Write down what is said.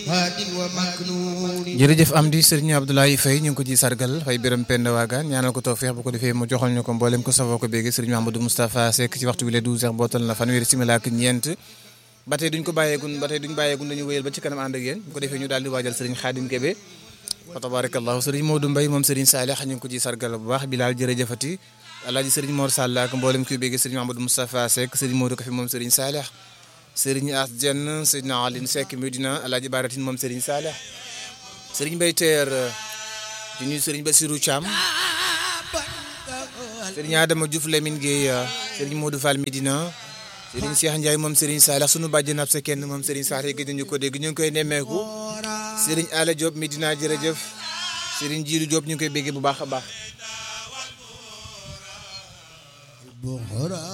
jërëjëf am di sëriñ Abdoulaye Faye ñu ngi ko ci sargal fay biram pend waagaan ñaanal ko tawfeex bu ko defee mu joxal ñu ko mboolem ko safoo ko béegi sëriñ Mahamadou Moustapha Seck ci waxtu bi le 12 heures bootal na fanweeri simila ak ñeent ba tey duñ ko bàyyeegun ba tey duñ bàyyeegun dañu wéyal ba ci kanam ànd ak yéen bu ko defee ñu daal di waajal sëriñ Khadim Kébé fa tabarakallahu sëriñ Modou Mbaye moom sëriñ Salih ñu ngi ko ci sargal bu baax Bilal jërëjëfati alaaji sëriñ Mor Sall ak mboolem kuy béegi sëriñ Mahamadou Moustapha Seck sëriñ Modou Kafi moom sëriñ Salih sëriñ As Dieng sëriñ Aline Seck Medina alaaji Baratin moom sëriñ Salih sëriñ Mbaye Teer di nuyu sëriñ Bassirou Thiam sëriñ Adama Diouf Lamine Gueye sëriñ Modou Fall Medina sëriñ Cheikh Ndiaye moom sëriñ Salih sunu bàjjen ab sa kenn moom sëriñ Salih gëj nañu ko dégg ñu ngi koy nemmeeku sëriñ Ala Diop Medina jërëjëf sëriñ Jiiru Diop ñu ngi koy béggee bu baax a baax